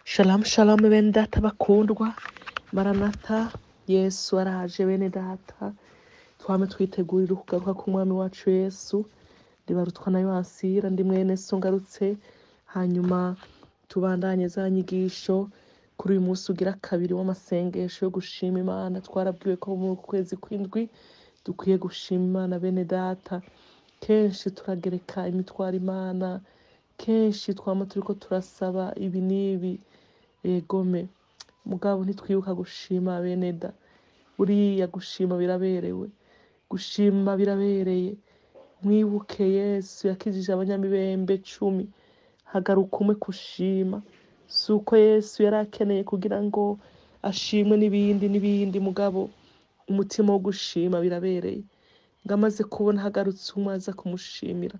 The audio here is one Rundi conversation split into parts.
Shalom shalom bene data bakundwa maranata yesu araje bene data twame twitegurira ukugaruka k'umwami wacu yesu ribarutwa na yohasira ndi mwene so ngarutse hanyuma tubandanye za nyigisho kuri uyu munsi ugira kabiri w'amasengesho yo gushima imana twarabwiwe ko mu kwezi kw'indwi dukwiye gushima imana bene data kenshi turagereka imitwaro imana kenshi twama turiko turasaba ibi n'ibi egome mugabo ntitwibuka gushima bene da buriya gushima biraberewe gushima birabereye mwibuke yesu yakijije abanyamibembe cumi hagaruka umwe kushima si uko yesu yari akeneye kugira ngo ashimwe n'ibindi n'ibindi mugabo umutima wo gushima birabereye ngo amaze kubona hagarutse umwe aza kumushimira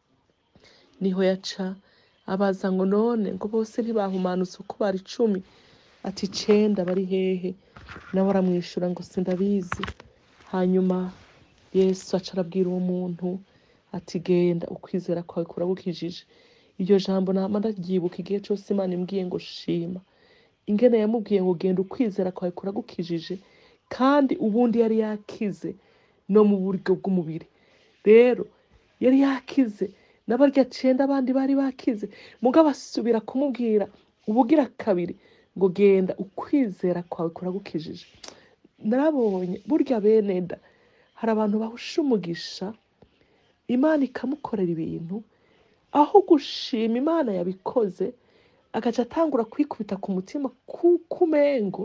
niho yaca abaza ngo none ngo bose ntibahumanutse uko bari icumi ati icenda bari hehe nawe aramwishura ngo sindabizi hanyuma yesu aca arabwira uwo muntu ati genda ukwizera kwawe kuragukijije iryo jambo nama ndaryibuka igihe cose imana imbwiye ngo shima ingene yamubwiye ngo genda ukwizera kwawe kuragukijije kandi ubundi yari yakize no mu buryo bw'umubiri rero yari yakize n'abarya cenda abandi bari bakize mugabo asubira kumubwira ubugira kabiri ngo genda ukwizera kwawe kuragukijije narabonye burya bene da hari abantu bahusha umugisha imana ikamukorera ibintu aho gushima imana yabikoze agaca atangura kwikubita ku mutima kuko umengo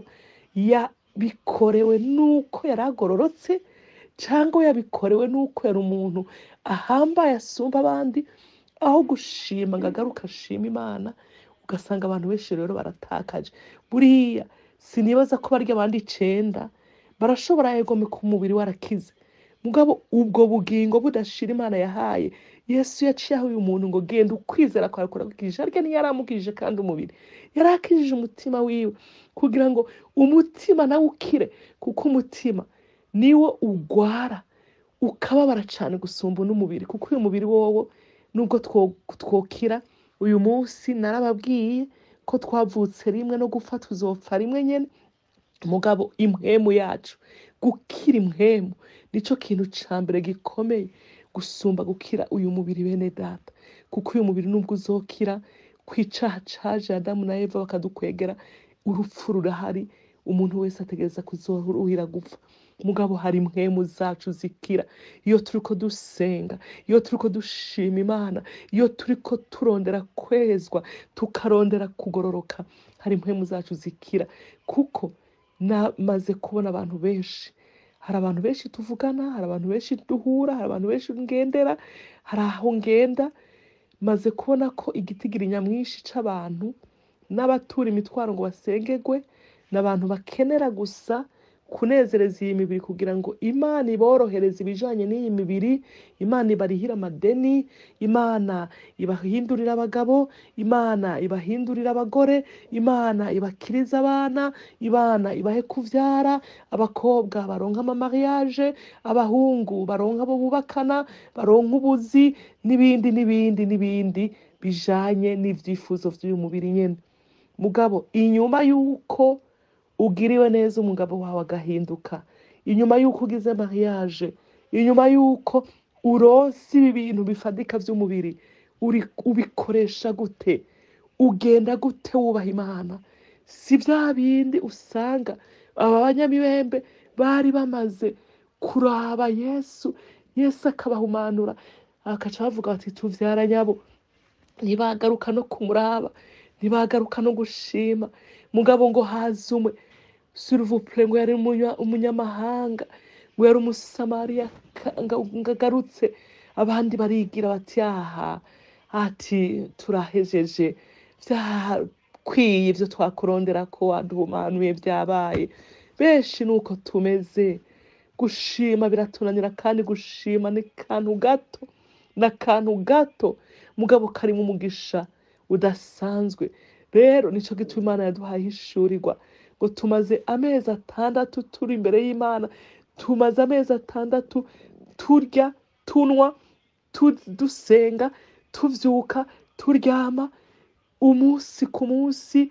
yabikorewe n'uko yari agororotse cyangwa yabikorewe n'uko yari umuntu ahambaye asumba abandi aho gushima ngo agaruke ashima imana ugasanga abantu benshi rero baratakaje buriya sinibaza ko barya abandi icenda barashobora yegome ku mubiri warakize mugabo ubwo bugingo budashira imana yahaye yesu yaciye aho uyu muntu ngo genda ukwizera kwawe kuragukijije arya ntiyari amukijije kandi umubiri yari akijije umutima wiwe kugira ngo umutima nawe ukire kuko umutima niwo ugwara ukababara cyane gusumba n'umubiri kuko uyu mubiri wowo nubwo two- twokira uyu munsi narababwiye ko twavutse rimwe no gupfa tuzopfa rimwe nyene mugabo impwemu yacu gukira impwemu nico kintu ca mbere gikomeye gusumba gukira uyu mubiri bene data kuko uyu mubiri nubwo uzokira kwicaha caje adamu na eva bakadukwegera urupfu rurahari umuntu wese ategereza kuzoruhira gupfa mugabo hari impwemu zacu zikira iyo turiko dusenga iyo turiko dushima imana iyo turiko turondera kwezwa tukarondera kugororoka hari impwemu zacu zikira kuko namaze kubona abantu benshi hari abantu benshi tuvugana hari abantu benshi duhura hari abantu benshi ngendera hari aho ngenda maze kubona ko igitigiri nyamwinshi c'abantu n'abatura imitwaro ngo basengerwe n'abantu bakenera gusa kunezereza iyi mibiri kugira ngo imana iborohereze ibijanye n'iyi mibiri imana ibarihire amadeni imana ibahindurire abagabo imana ibahindurire abagore imana ibakirize abana imana ibahe kuvyara abakobwa baronka amamariage abahungu baronka abo bubakana baronka ubuzi n'ibindi n'ibindi n'ibindi bijanye n'ivyifuzo vy'uyu mubiri nyene mugabo inyuma y'uko ugiriwe neza umugabo wawe agahinduka inyuma y'uko ugize mariage inyuma y'uko uronse ibi bintu bifadika by'umubiri uri- ubikoresha gute ugenda gute wubaha imana si bya bindi usanga aba banyamibembe bari bamaze kuraba yesu yesu akabahumanura akaca bavuga bati tuvyara nyabo ntibagaruka no kumuraba ntibagaruka no gushima mugabo ngo haze umwe suruvupure ngo yari umunya- umunyamahanga ngo yari umusamariya ka- nga- ngo agarutse abandi barigira bati aha ati turahejeje byakwiye ibyo twakurondera ko waduhumanuye byabaye benshi ni uko tumeze gushima biratunanira kandi gushima ni kantu gato ni akantu gato mugabo karimo umugisha udasanzwe rero nico gituma imana yaduhaye ishurirwa ngo tumaze amezi atandatu turi imbere y'imana tumaze amezi atandatu turya tunywa tu- dusenga tuvyuka turyama umunsi ku munsi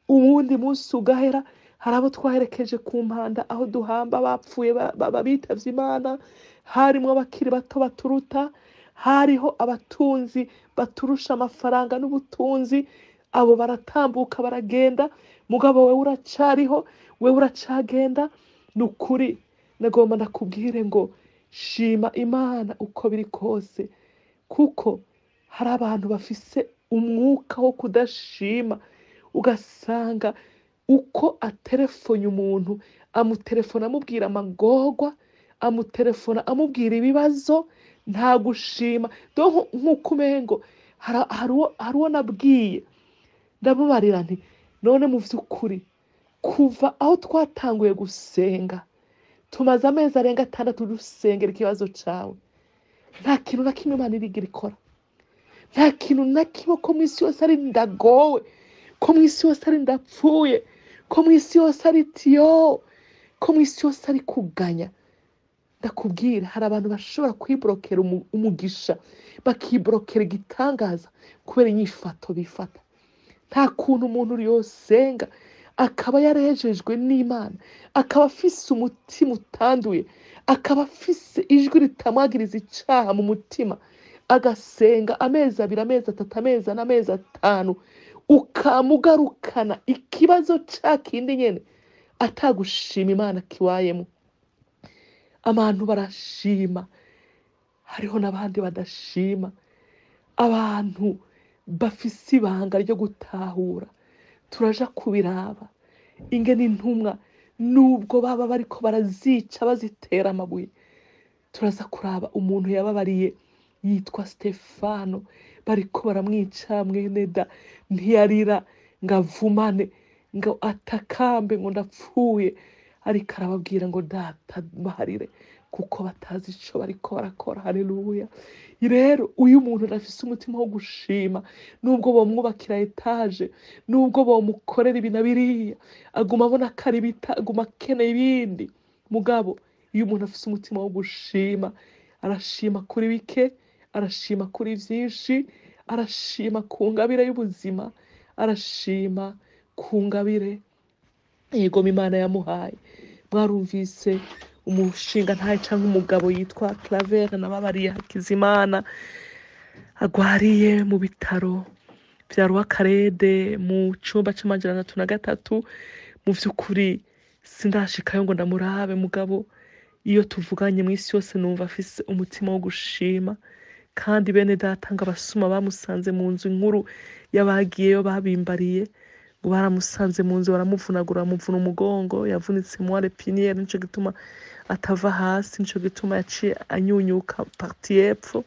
uwundi munsi ugahera hari abo twaherekeje ku mpanda aho duhamba bapfuye ba- ba- ba- bitavye imana harimwo abakiri bato baturuta hariho abatunzi baturusha amafaranga n'ubutunzi abo baratambuka baragenda mugabo wewe uracariho wewe uracagenda ni ukuri nagomba ndakubwire ngo shima imana uko biri kose kuko hari abantu bafise umwuka wo kudashima ugasanga uko aterefonye umuntu amutelefona amubwira amagorwa amutelefona amubwira ibibazo nta gushima donc nk'uko umengo hari- hari uwo- hari uwo nabwiye ndamubarira nti none mu by'ukuri kuva aho twatanguye gusenga tumaze amezi arenga atandatu dusengera ikibazo cyawe nta kintu na kimwe imana irigira ikora nta kintu na kimwe ko mu isi yose ari ndagowe ko mu isi yose ari ndapfuye ko mu isi yose ari tiyo ko mu isi yose ari kuganya ndakubwira hari abantu bashobora kwiborokera umu- umugisha bakiborokera igitangaza kubera inyifato bifata nta kuntu umuntu yosenga akaba yarejejwe n'imana akaba afise umutima utanduye akaba afise ijwi ritamwagiriza icaha mu mutima agasenga amezi abiri amezi atatu amezi ane amezi atanu ukamugarukana ikibazo ca kindi nyene atagushima imana kiwayemo abantu barashima hariho n'abandi badashima abantu bafise ibanga ryo gutahura turaja kubiraba ingene intumwa nubwo baba bariko barazica bazitera amabuye turaza kuraba umuntu yababariye yitwa stefano bariko baramwica mwene da ntiyarira ngo avumane ngo atakambe ngo ndapfuye ariko arababwira ngo data mbaharire kuko batazi ico bariko barakora haleluya rero uyu muntu arafise umutima wo gushima nubwo bomwubakira etaje nubwo bomukorera ibi na biriya aguma abona ko ari bita aguma akeneye ibindi mugabo iyo umuntu afise umutima wo gushima arashima kuri bike arashima kuri vyinshi arashima ku ngabire y'ubuzima arashima ku ngabire yego imana yamuhaye mwarumvise umushinga ntaye cyangwa umugabo yitwa claver nababariye hakizimana agwariye mu bitaro bya rwakarede mu cyumba cy'amajana atatu na gatatu mu by'ukuri sindashikayo ngo ndamurabe mugabo iyo tuvuganye mu isi yose numva afise umutima wo gushima kandi bene data ngo abasuma bamusanze mu nzu nkuru y'abagiyeyo babimbariye ngo baramusanze mu nzu baramuvunagura bamuvuna umugongo yavunitse muware piniyeri nico gituma atava hasi nico gituma yaciye anyunyuka parti y'epfo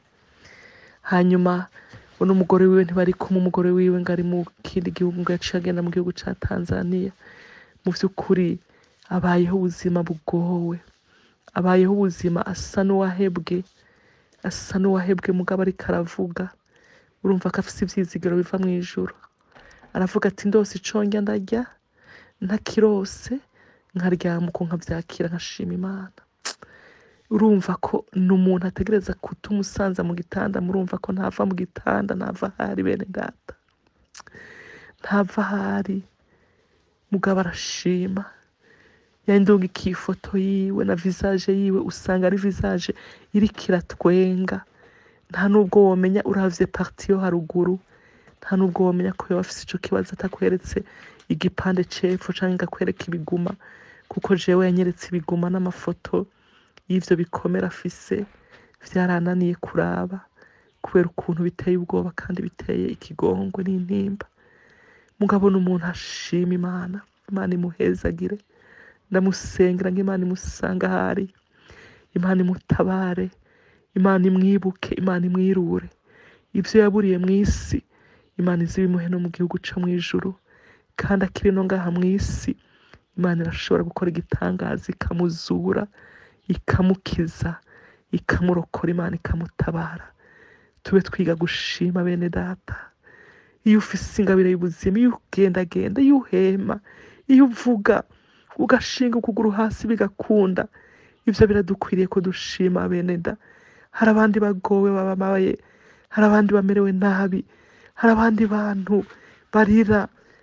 hanyuma we n'umugore wiwe ntibari kumwe umugore wiwe ngo ari mu kindi gihugu ngo yaciye agenda mu gihugu ca tanzania mu by'ukuri abayeho ubuzima bugowe abayeho ubuzima asa n'uwahebwe asa n'uwahebwe mugabo ariko aravuga urumva ko afise ivyizigiro biva mu ijuru aravuga ati ndose iconge ndarya ntakirose nkaryama uko nkavyakira nkashima imana urumva ko ni umuntu ategereza kutumusanza mu gitanda murumva ko ntava mu gitanda ntava ahari bene data ntava ahari mugabo arashima yandunga ikifoto yiwe na visage yiwe usanga ari visage iriko iratwenga nta nubwo womenya uravye parti yo haruguru nta nubwo womenya ko yoba afise ico kibazo atakweretse igipande c'epfo canke ngo akwereke ibiguma kuko jewe yanyeretse ibiguma n'amafoto y'ivyo bikomere afise vyarananiye kuraba kubera ukuntu biteye ubwoba kandi biteye ikigongwe n'intimba mugabo ni umuntu ashima imana imana imuhezagire ndamusengera ngo imana imusanga ahari imana imutabare imana imwibuke imana imwirure ibyo yaburiye mu isi imana izibimuhe no mu gihugu co mu ijuru kandi akiri no ngaha mu isi imana irashobora gukora igitangaza ikamuzura ikamukiza ikamurokora imana ikamutabara tube twiga gushima bene data iyo ufise ingabire y'ubuzima iyo ugendagenda iyo uhema iyo uvuga ugashinga ukuguru hasi bigakunda ivyo biradukwiriye ko dushima bene da hari abandi bagowe bababaye hari abandi bamerewe nabi hari abandi bantu barira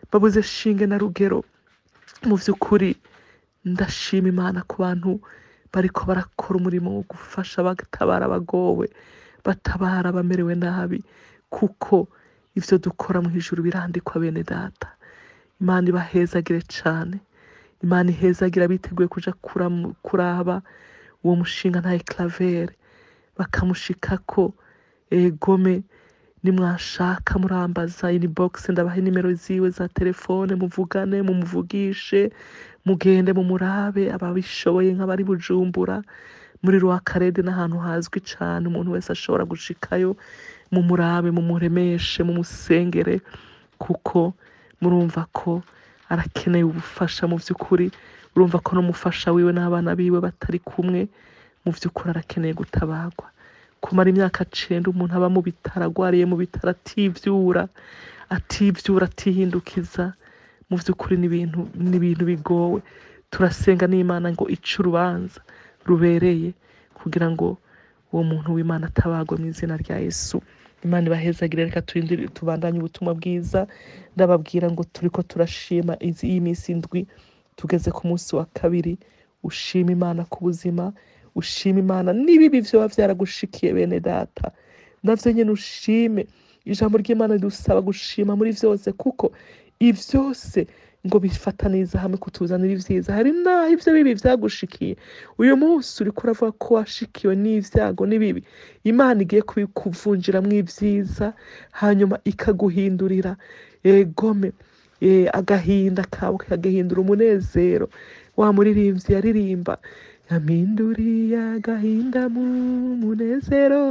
babuze shinge na rugero mu by'ukuri ndashima imana ku bantu bariko barakora umurimo wo gufasha batabara abagowe batabara abamerewe nabi kuko ivyo dukora mu ijuru birandikwa bene data imana ibahezagire cane imana ihezagira biteguye kuja kuram- kuraba uwo mushinga ntaye clavere bakamushikako egome nimwashaka murambaza inbox ndabaha nimero ziwe za telefone muvugane mumuvugishe mugende mumurabe ababishoboye nk'abari bujumbura muri rwakarede n'ahantu hazwi cane umuntu wese ashobora gushikayo mumurabe mumuremeshe mumusengere kuko murumva ko arakeneye ubufasha mu by'ukuri urumva ko n'umufasha wiwe n'abana biwe batari kumwe mu by'ukuri arakeneye gutabagwa kumara imyaka cenda umuntu aba mu bitaro agwariye mu bitaro ativyura ativyura atihindukiza mu by'ukuri ni ibintu ni ibintu bigowe turasenga n'imana ngo ice urubanza rubereye kugira ngo uwo muntu w'imana atabagwe mu izina rya yesu imana ibahezagire reka turindire tubandanye ubutumwa bwiza ndababwira ngo turiko turashima izi iyi minsi indwi tugeze ku munsi wa kabiri ushima imana ku buzima ushima imana n'ibibi vyoba vyaragushikiye bene data navyo nyene ushime ijambo ry'imana ridusaba gushima muri vyose kuko ivyose ngo bifataniza hamwe kutuzanira ivyiza hari naho ivyo bibi vyagushikiye uyu munsi uriko uravuga ko washikiwe n'ivyago n'ibibi imana igiye kubikuvunjiramwo ivyiza hanyuma ikaguhindurira egome eh, agahinda kawe kagahindura umunezero wa muririmbyi yaririmba yampinduriye agahinda mu munezero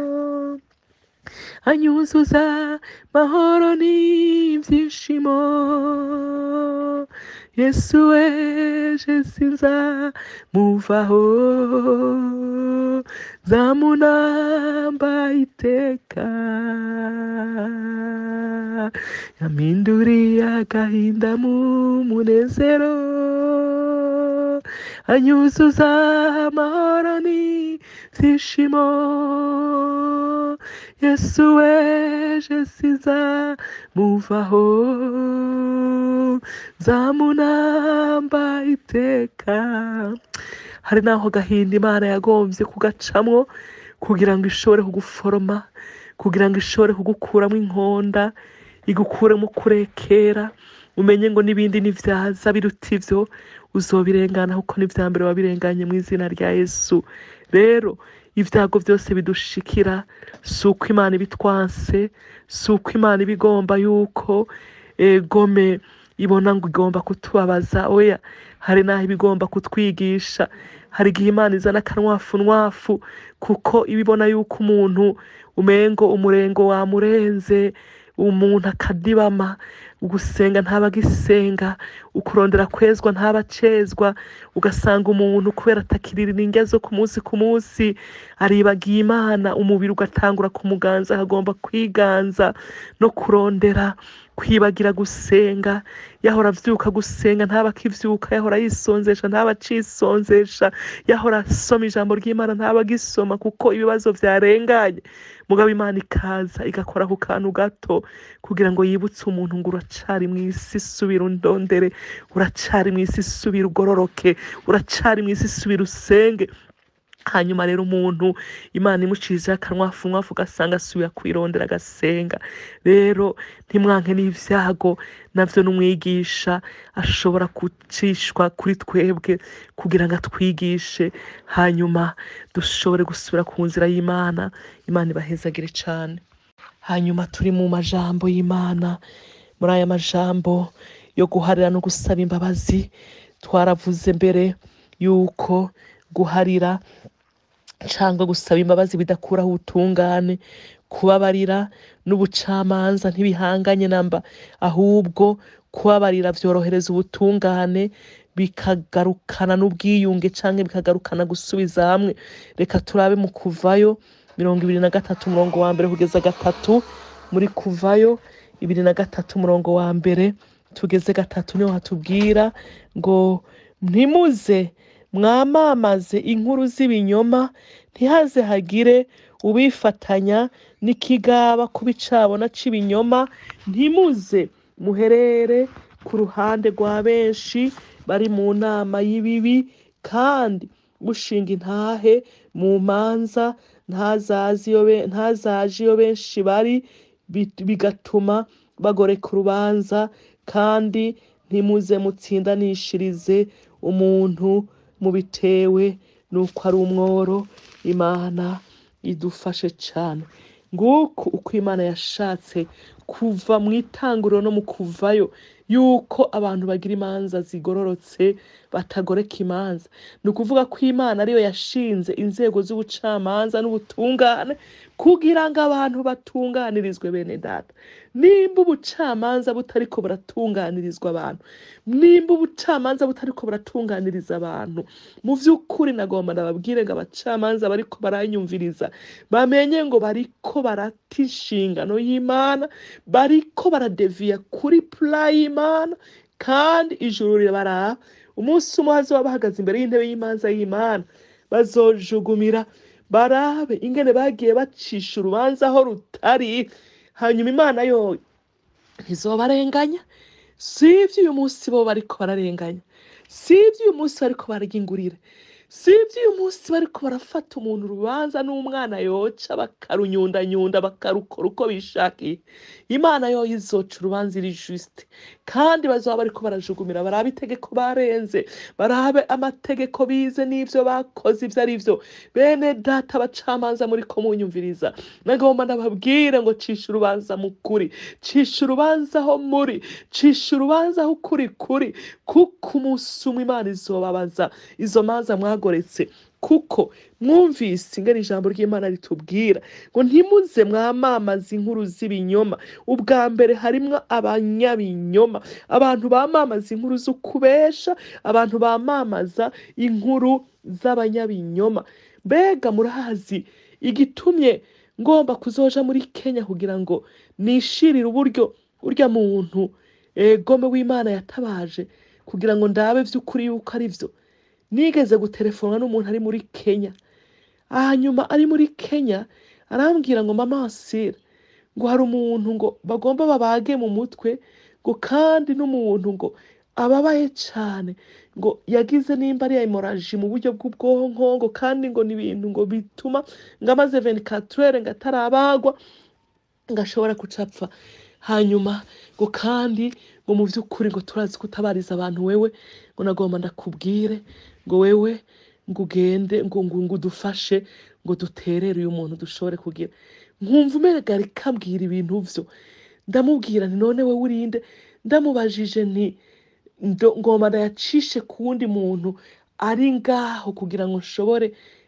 anyuzuza mahoro n'ibyishimo yesu weje sinza muvaho zamunamba iteka yampinduriye agahinda mu munezero anyuzuza amahoro n'ibyishimo yesu weje siza muvaho zamunamba iteka hari n'aho gahinda imana yagombye kugacamwo kugira ngo ishobore kuguforoma kugira ngo ishobore kugukuramo inkonda igukuremo kurekera umenye ngo n'ibindi nivyaza biruta ivyo uzobirengana kuko n'ivya mbere wabirenganye mu izina rya yesu rero ibyago byose bidushikira si uko imana ibitwanse si uko imana ibigomba yuko egome ibona ngo igomba kutubabaza oya hari n'aho ibigomba kutwigisha hari igihe imana izana akanwafu nwafu kuko iba ibona yuko umuntu umengo umurengo wamurenze umuntu akadibama ugusenga ntaba agisenga ukurondera kwezwa ntaba acezwa ugasanga umuntu kubera atakirira indya zo ku munsi ku munsi aribagiye imana umubiri ugatangura kumuganza akagomba kwiganza no kurondera kwibagira gusenga yahora avyuka gusenga ntaba akivyuka yahora yisonzesha ntaba acisonzesha yahora asoma ijambo ry'imana ntaba agisoma kuko ibibazo vyarenganye mugabo imana ikaza igakora ku kantu gato kugira ngo yibutse umuntu ngo uracari mu isi subira undondere uracari mu isi subira ugororoke uracari mu isi subira usenge hanyuma rero umuntu imana imucirijeho akanwafu nwafu ugasanga asubiye kwirondera agasenga rero ntimwanke n'ivyago navyo n'umwigisha ashobora gucishwa kuri twebwe kugira ngo atwigishe hanyuma dushobore gusubira ku nzira y'imana imana ibahezagire cane hanyuma turi mu majambo y'imana muri aya majambo yo guharira no gusaba imbabazi twaravuze mbere yuko guharira cyangwa gusaba imbabazi bidakuraho ubutungane kubabarira n'ubucamanza ntibihanganye namba ahubwo kubabarira byorohereza ubutungane bikagarukana n'ubwiyunge cyangwa bikagarukana gusubiza hamwe reka turabe mu kuvayo mirongo ibiri na gatatu umurongo wa mbere kugeza gatatu muri kuvayo ibiri na gatatu umurongo wa mbere tugeze gatatu niho hatubwira ngo ntimuze mwamamaze inkuru z'ibinyoma ntihaze hagire ubifatanya n'ikigaba ku bicabona cy'ibinyoma ntimuze muherere ku ruhande rwa benshi bari mu nama y'ibibi kandi gushinga intahe mu manza ntazazi iyo be- ntazaje iyo benshi bari bi- bigatuma bagoreka urubanza kandi ntimuze mutsindanishirize umuntu mubitewe n'uko ari umworo imana idufashe cyane nguko uko imana yashatse kuva mu itanguriro no mu kuvayo yuko abantu bagira imanza zigororotse batagoreka imanza ni ukuvuga ko imana ariyo yashinze inzego z'ubucamanza n'ubutungane kugira ngo abantu batunganirizwe bene data nimba ubucamanza butariko buratunganirizwa abantu nimba ubucamanza butariko buratunganiriza abantu mu by'ukuri nagomba ndababwire ngo abacamanza bariko baranyumviriza bamenye ngo bariko barata inshingano y'imana bariko baradeviya kuri pula y'imana kandi ijuru rirabaraba umunsi umwe hazoba bahagaze imbere y'intebe y'imanza y'imana bazojugumira barabe ingene bagiye bacisha urubanza aho rutari hanyuma imana yo ntizobarenganya si ibyo uyu munsi bo bariko bararenganya si ibyo uyu munsi bariko bararya ingurire si ibyo uyu munsi bariko barafata umuntu urubanza n'umwana yoca bakarunyundanyunda bakarukora uko bishakiye imana yo izoca urubanza iri juste kandi bazaba bariko barajugumira barabe itegeko barenze barabe amategeko bize n'ivyo bakoze ivyo ari vyo bene data abacamanza muri ko munyumviriza nagomba ndababwire ngo cisha urubanza mu kuri cisha urubanza aho muri cisha urubanza aho ukuri kuri kuko umunsi umwe imana izobabaza izo manza mwagoretse kuko mwumvise ingana ijambo ry'imana ritubwira ngo ntimuze mwamamaza inkuru z'ibinyoma ubwa mbere harimwo abanyabinyoma abantu bamamaza inkuru z'ukubesha abantu bamamaza inkuru z'abanyabinyoma mbega murahazi igitumye ngomba kuzoja muri kenya kugira ngo nishirire uburyo urya muntu gome w'imana yatabaje kugira ngo ndabe by'ukuri yuko ari byo nigeze gutelefona n'umuntu ari muri kenya hanyuma ari muri kenya arambwira ngo mama wasira ngo hari umuntu ngo bagomba babage mu mutwe ngo kandi n'umuntu ngo ababaye cyane ngo yagize nimba ari hemoraji mu buryo bw'ubwonko ngo kandi ngo ni ibintu ngo bituma ngo amaze venikaturere ngo atarabagwa ngo ashobora gucapfa hanyuma ngo kandi ngo mu by'ukuri ngo turazi kutabariza abantu wewe ngo nagomba ndakubwire ngo wewe ngo ugende ngo ngo ngo udufashe ngo duterere uyu muntu dushobore kugira nkumva umerega rikambwira ibintu byo ndamubwira nti none we urinde ndamubajije nti ngomba ndayacishe ku wundi muntu ari ngaho kugira ngo nshobore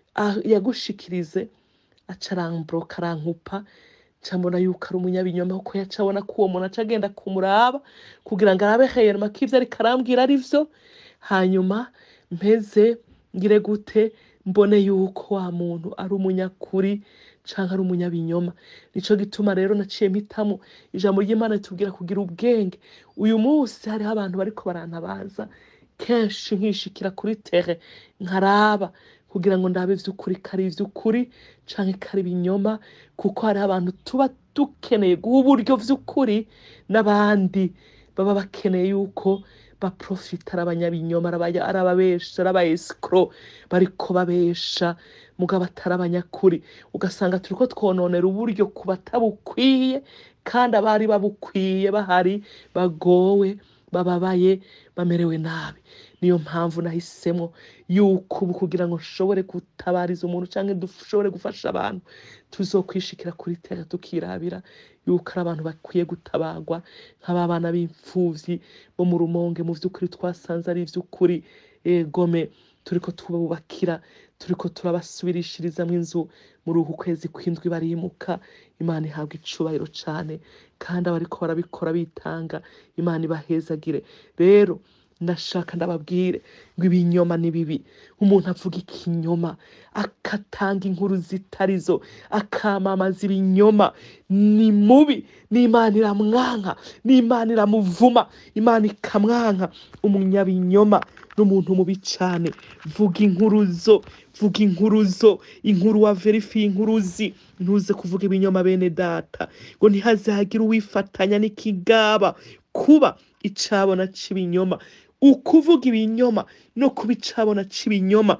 yagushikirize acaramboroka arankupa mbona yuko ari umunyabinyoma kuko yaca abona ko uwo muntu aca agenda kumuraba kugira ngo arabe heyerima ko ibyo ariko arambwira ari byo hanyuma mpeze ngire gute mbone yuko wa muntu ari umunyakuri cyangwa ari umunyabinyoma nicyo gituma rero naciye mpitamo ijambo ry'imana ritubwira kugira ubwenge uyu munsi hariho abantu bariko barantabaza kenshi nkishikira kuri tere nkaraba kugira ngo ndabe iby'ukuri ko ari iby'ukuri cyangwa ko ari ibinyoma kuko hariho abantu tuba dukeneye guha uburyo by'ukuri n'abandi baba bakeneye yuko baprofita ari abanyabinyoma ari ababesha ari abayesikoro bariko babesha mugabo atari abanyakuri ugasanga turi ko twononera uburyo ku batabukwiye kandi abari babukwiye bahari bagowe bababaye bamerewe nabi niyo mpamvu nahisemo yuko ubu kugira ngo nshobore gutabariza umuntu cyangwa dushobore gufasha abantu tuzokwishikira kuri tera tukirabira yuko ari abantu bakwiye gutabagwa nk'abana b'imfubyi bo mu rumonge mu by'ukuri twasanze ari iby'ukuri gome turi ko tububakira turi ko turabasubirishirizamo inzu muri uku kwezi kw'indwi barimuka imana ihabwa icubahiro cyane kandi abariko barabikora bitanga imana ibahezagire rero ndashaka ndababwire ngo ibinyoma ni bibi umuntu avuga ikinyoma agatanga inkuru zitari zo akamamaza ibinyoma ni mubi n'imana iramwanka n'imana iramuvuma imana ikamwanka umunyabinyoma n'umuntu mubi cyane vuga inkuruzo vuga inkuruzo inkuru wa verifiye inkuruzi ntuze kuvuga ibinyoma bene data ngo ntihazagire uwifatanya n'ikigaba ukuba icabona c'ibinyoma ukuvuga ibinyoma no kuba icabona c'ibinyoma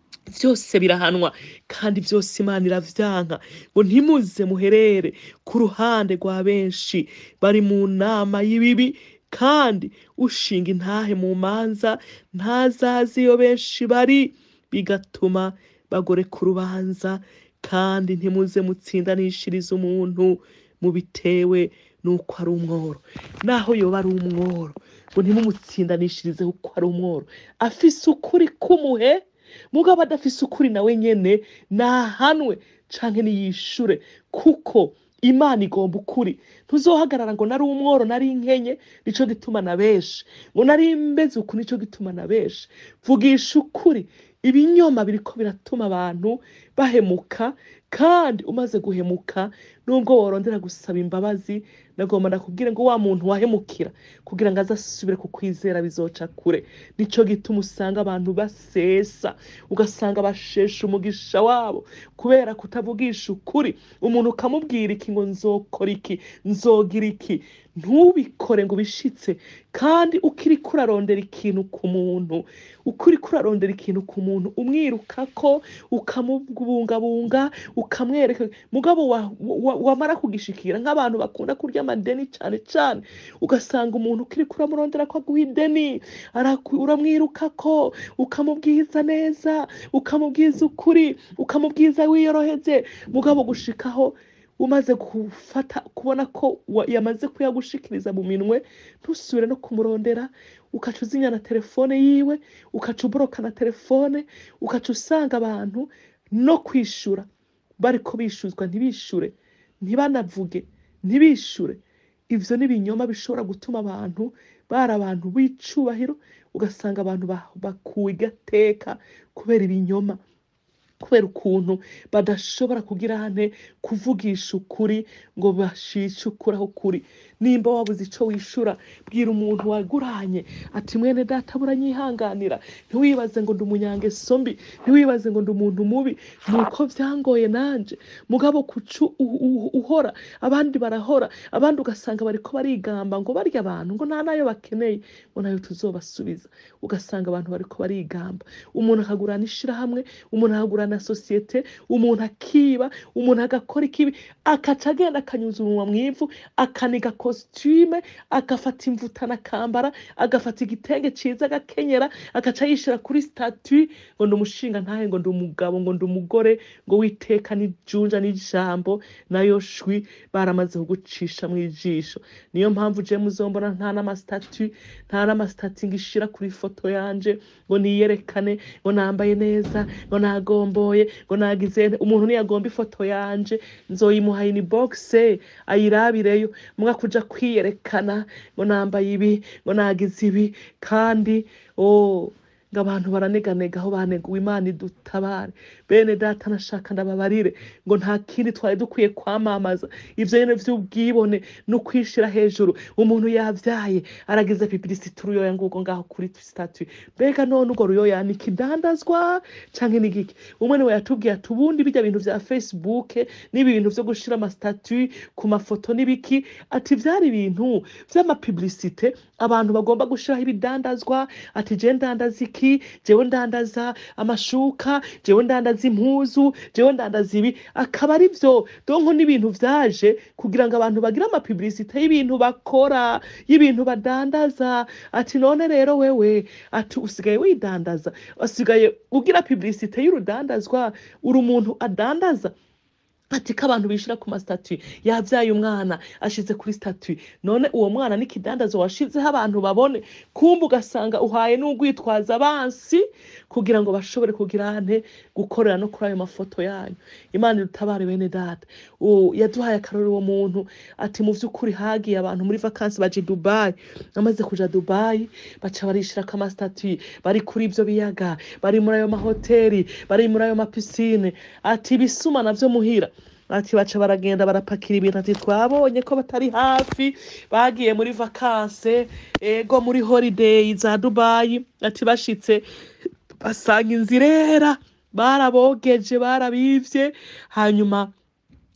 byose birahanwa kandi byose imana iravyanka ngo ntimuze muherere ku ruhande rwa benshi bari mu nama y'ibibi kandi ushinga intahe mu manza ntazazi iyo benshi bari bigatuma bagoreka urubanza kandi ntimuze mutsindanishirize umuntu mubitewe nuko ari umworo naho yoba ari umworo ngo ntimumutsindanishirize kuko ari umworo afise ukuri kumuhe mugabo adafise ukuri nawe nyene nahanwe canke niyishure kuko imana igomba ukuri ntuzohagarara ngo nari umworo nari inkenye nico gituma na benshi ngo nari mbeze uku nico gituma na benshi vugisha ukuri ibinyoma biriko biratuma abantu bahemuka kandi umaze guhemuka nubwo worondera gusaba imbabazi nagomba ndakubwire ngo wa muntu wahemukira kugira ngo azasubire kukwizera bizoca kure nico gituma usanga abantu basesa ugasanga bashesha umugisha wabo kubera kutavugisha ukuri umuntu ukamubwira iki ngo nzokora iki nzogira iki ntubikore ngo ubishitse kandi ukiriko urarondera ikintu ku muntu ukiriko urarondera ikintu ku muntu umwirukako ukamubungabunga ukamwereka mugabo wa- wa- wamara kugishikira nk'abantu bakunda kurya amadeni cane cane ugasanga umuntu ukiriko uramurondera ko aguha ideni araku- uramwirukako ukamubwiza neza ukamubwiza ukuri ukamubwiza wiyoroheze mugabo gushikaho umaze gufata kubona ko wa- yamaze kuyagushikiriza mu minwe ntusubire no kumurondera ukaca uzinya na telefone yiwe ukaca uboroka na telefone ukaca usanga abantu no kwishura bariko bishuzwa ntibishure ntibanavuge ntibishure ivyo ni ibinyoma bishobora gutuma abantu bari abantu b'icubahiro ugasanga abantu ba- bakuwe igateka kubera ibinyoma kubera ukuntu badashobora kugira hane kuvugisha ukuri ngo bashice ukuri aho kuri nimba wabuze ico wishura bwira umuntu waguranye ati mwene data buranyihanganira ntiwibaze ngo ndi umunyangeso mbi ntiwibaze ngo ndi umuntu mubi nuko vyangoye nanje mugabo kucu u- u- uhora abandi barahora abandi ugasanga bariko barigamba ngo barya abantu ngo nta nayo bakeneye ngo nayo tuzobasubiza ugasanga abantu bariko barigamba umuntu akagurana ishirahamwe umuntu akagurana sosiyete umuntu akiba umuntu agakora ikibi akaca agenda akanyuza umunwa mw'ivu akaniga kositime agafata imvutana akambara agafata igitenge ciza agakenyera agaca yishira kuri statui ngo ndi umushinga ntahe ngo ndi umugabo ngo ndi umugore ngo witeka n'ijunja n'ijambo nayo shwi baramaze kugucisha mu ijisho niyo mpamvu je muzombona nta n'amastatui nta n'amastatui ngishira kuri foto yanje ngo niyerekane ngo nambaye neza ngo nagomboye ngo nagize nte. umuntu niyagomba ifoto yanje nzoyimuha ini boxe ayirabireyo mwa kuja kwiyerekana ngo nambaye ibi ngo nagize ibi kandi oh ngo abantu baraneganega aho baneguwe imana idutabare bene data nashaka ndababarire ngo nta kindi twari dukwiye kwamamaza ivyo nyene vy'ubwibone no kwishira hejuru umuntu yavyaye aragize pipilisiti uruyoya nguko ngaho kuri statue mbega none urwo ruyoya ni ikidandazwa canke ni giki umwe niwe yatubwiye ati ubundi bijya bintu vya facebook n'ibi bintu vyo gushira amastatue ku mafoto n'ibiki ati vyari ibintu vy'amapibilisite abantu bagomba gushiraho ibidandazwa ati je ndandaza iki jewe ndandaza amashuka jewe ndandaza impuzu jewe ndandaza ibi akaba ari vyo donko n'ibintu vyaje kugira ngo abantu bagire amapibilisite y'ibintu bakora y'ibintu badandaza ati none rero wewe ati usigaye widandaza usigaye ugira pibilisite y'urudandazwa uri umuntu adandaza ati ko abantu bishira ku mastatui yabyaye umwana ashize kuri statui none uwo mwana n'ikidandazo washizeho abantu babone kumbe ugasanga uhaye n'ugwitwaza abansi kugira ngo bashobore kugira ante gukorera no kuri ayo mafoto yanyu imana irutabare bene data uwo yaduhaye akarori uwo muntu ati mu vy'ukuri hagiye abantu muri vakansi baje i dubayi amaze kuja dubayi baca barishirako amastatui bari kuri ivyo biyaga bari muri ayo mahoteli bari muri ayo mapisine ati ibisuma navyo muhira ati baca baragenda barapakira ibintu ati twabonye ko batari hafi bagiye muri vakanse ego muri holiday za dubayi ati bashitse basanga inzira irera barabogeje barabivye hanyuma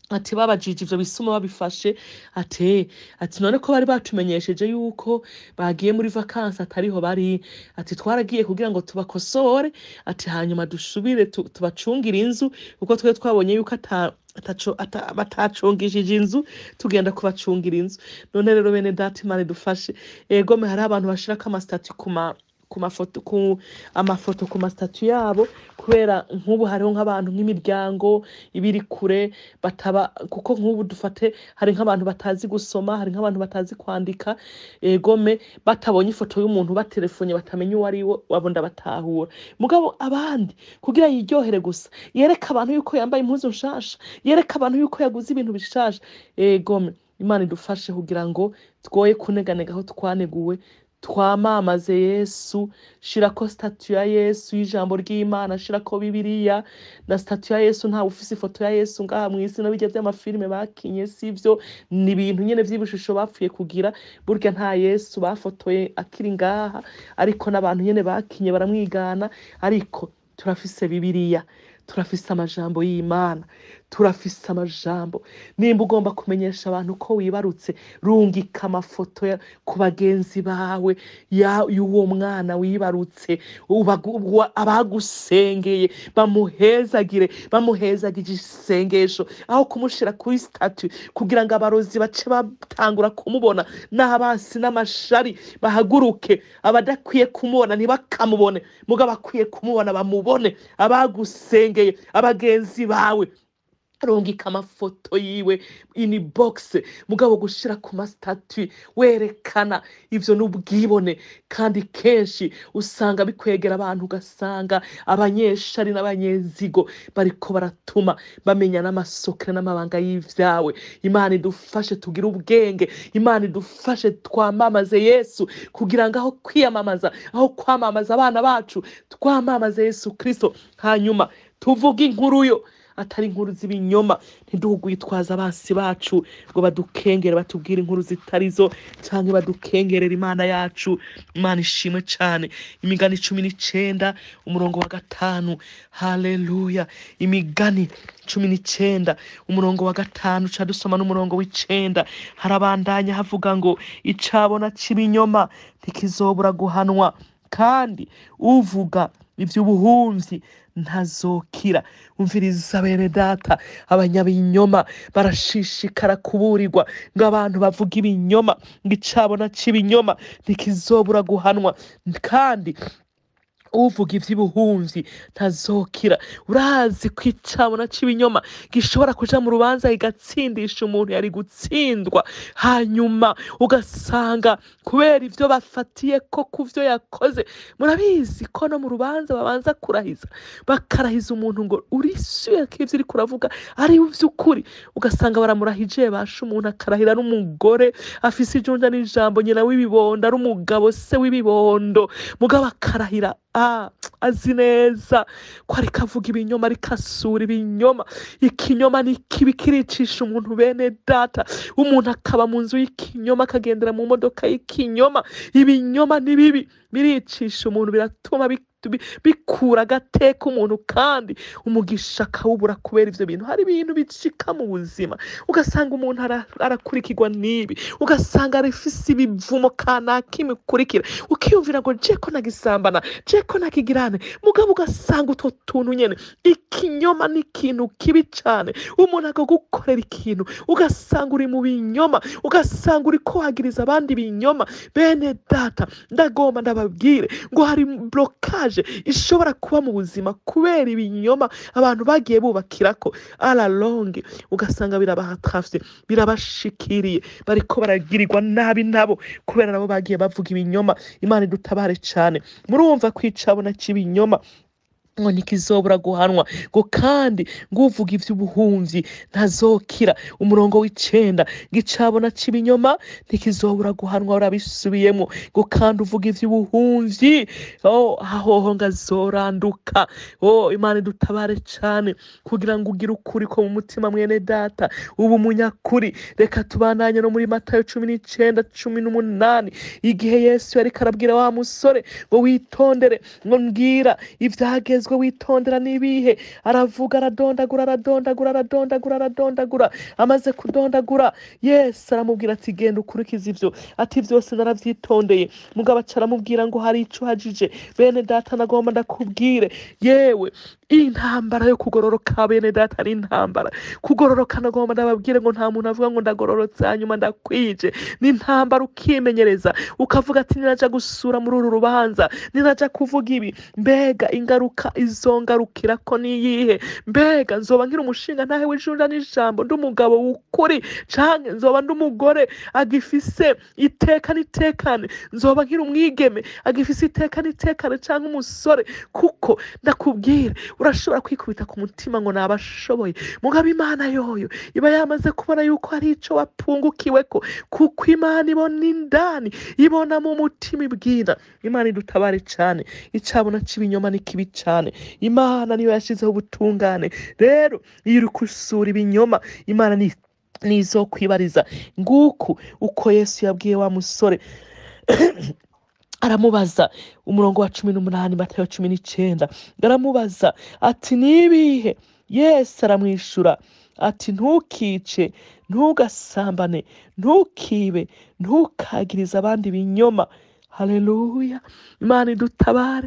ati babajije ivyo bisuma babifashe ati ati none ko bari batumenyesheje yuko bagiye muri vakansi atariho bari ati twaragiye kugira ngo tubakosore ati hanyuma dusubire tu- tubacungire inzu kuko twe twabonye yuko ata ataco- ata- batacungishije inzu tugenda kubacungira inzu none rero bene data imana idufashe egome hari abantu bashirako amasitati ku ma ku mafoto ku amafoto ku masitatu yabo kubera nk'ubu hariho nk'abantu nk'imiryango ibiri kure bataba kuko nk'ubu dufate hari nk'abantu batazi gusoma hari nk'abantu batazi kwandika egome batabonye ifoto y'umuntu batelefonye batamenya uwo ari we wabo ndabatahura mugabo abandi kugira yiryohere gusa yereka abantu yuko yambaye impuzu nshasha yereka abantu yuko yaguze ibintu bishasha egome imana idufashe kugira ngo twoye kuneganega aho twaneguwe twamamaze yesu shirako statu ya yesu y'ijambo ry'imana shirako bibiliya na statu ya yesu ntawe ufise ifoto ya yesu ngaha mw'isi no bijya vy'amafilime bakinye sivyo ni ibintu nyene vy'ibishusho bapfuye kugira burya nta yesu bafotoye akiri ngaha ariko n'abantu nyene bakinye baramwigana ariko turafise bibiliya turafise amajambo y'imana turafise amajambo nimba ugomba kumenyesha abantu ko wibarutse rungika amafoto ya- ku bagenzi bawe ya- y'uwo mwana wibarutse ubagu- wa- abagusengeye bamuhezagire bamuhezagije isengesho aho kumushira kuri statu kugira ngo abarozi bace batangura kumubona n'abasi n'amashari bahaguruke abadakwiye kumubona ntibakamubone mugabo akwiye kumubona bamubone abagusengeye abagenzi bawe rungika amafoto yiwe ini box mugabo gushira ku mastatui werekana ivyo n'ubwibone kandi kenshi usanga bikwegera abantu ugasanga abanyeshari n'abanyezigo bariko baratuma bamenya n'amasokere n'amabanga y'ivyawe imana idufashe tugire ubwenge imana idufashe twamamaze yesu kugira ngo aho kwiyamamaza aho kwamamaza abana bacu twamamaze yesu kristo hanyuma tuvuge inkuru yo atari inkuru z'ibinyoma ntidugwitwaza abansi bacu ngo badukengere batubwire inkuru zitarizo canke badukengerera imana yacu imana ishimwe cane imigani cumi n'icenda umurongo wa gatanu haleluya imigani cumi n'icenda umurongo wa gatanu ca dusoma n'umurongo w'icenda harabandanya havuga ngo icabona c'ibinyoma ntikizobura guhanwa kandi uvuga ivy'ubuhumyi ntazokira umviriza bene data abanyabinyoma barashishikara kuburirwa ngo abantu bavuga ibinyoma ngo icabona c'ibinyoma ntikizobura guhanwa kandi uvuga ivy'ubuhumyi ntazokira urazi ko icabona c'ibinyoma gishobora kuja mu rubanza kigatsindisha umuntu yari gutsindwa hanyuma ugasanga kubera ivyo bafatiye ko ku vyo yakoze murabizi ko no mu rubanza babanza kurahiza bakarahiza umuntu ngo urisuye ko ivyo uriko uravuga ari ivy'ukuri ugasanga baramurahije basha umuntu akarahira n'umugore afise ijunja n'ijambo nyina w'ibibondo ari umugabo se w'ibibondo mugabo akarahira ah, azi neza ko ariko avuga ibinyoma ariko asura ibinyoma ikinyoma ni kibi kiricisha umuntu bene data umuntu akaba mu nzu y'ikinyoma akagendera mu modoka y'ikinyoma ibinyoma ni bibi biricisha umuntu biratuma bi- bi- bikura agateka umuntu kandi umugisha akawubura kubera ivyo bintu hari ibintu bicika mu buzima ugasanga umuntu ara- arakurikirwa n'ibi ugasanga arifise ibivumo kanaka imukurikira ukiyumvira ngo je ko nagisambana je ko nakigirane mugabo ugasanga utwo tuntu nyene ikinyoma ni ikintu kibi cane umuntu akagukorera ikintu ugasanga uri mu binyoma ugasanga uriko wagiriza abandi binyoma bene data ndagomba ndababwire ngo hari blokaje ishobora kuba mu buzima kubera ibinyoma abantu bagiye bubakirako alalonge ugasanga birabahatravye birabashikiriye bariko baragirirwa nabi nabo kubera nabo bagiye bavuga ibinyoma imana idutabare cane murumva kwicabona c'ibinyoma ngo ntikizobura guhanwa ngo kandi ngo uvuga ivy'ubuhumyi ntazokira umurongo w'icenda ngo icabona c'ibinyoma ntikizobura guhanwa urabisubiyemo ngo kandi uvuga ivy'ubuhumyi oh, ahoho ngo azoranduka oh, imana idutabare cane kugira ngo ugire ukuri ko mu mutima mwene data ubu munyakuri reka tubandanye no muri matayo cumi n'icenda cumi n'umunani igihe yesu yariko arabwira wa musore ngo witondere ngo mbwira ivyageze ugezwe witondera n'ibihe aravuga aradondagura aradondagura aradondagura aradondagura amaze kudondagura yesu aramubwira ati genda ukurikize ivyo ati vyose naravyitondeye mugabo aca aramubwira ngo hari ico uhajije bene data nagomba ndakubwire yewe intambara yo kugororoka bene data ari intambara kugororoka nagomba ndababwire ngo nta muntu avuga ngo ndagororotse hanyuma ndakwije ni intambara ukimenyereza ukavuga ati ninaja gusura muri uru rubanza ninaja kuvuga ibi mbega ingaruka izongarukira ko niyihe mbega nzoba nkiri umushinga ntahe w'ijunda n'ijambo ndi umugabo w'ukuri canke nzoba ndi umugore agifise iteka n'itekane nzoba nkiri umwigeme agifise iteka n'itekane canke umusore kuko ndakubwira urashobora kwikubita ku mutima ngo nabashoboye mugabo imana yoyo iba yamaze kubona yuko hari ico wapungukiweko kuko imana ibona indani ibona mu mutima ibwira imana idutabare cane icabona c'ibinyoma ni kibi cane imana niyo yashizeho ubutungane rero iyo uri gusura ibinyoma imana ni nizokwibariza nguku uko yesu yabwiye wa musore aramubaza umurongo wa cumi n'umunani matayo cumi n'icenda aramubaza ati nibihe yesu aramwishura ati ntukice ntugasambane ntukibe ntukagirize abandi ibinyoma haleluya imana idutabare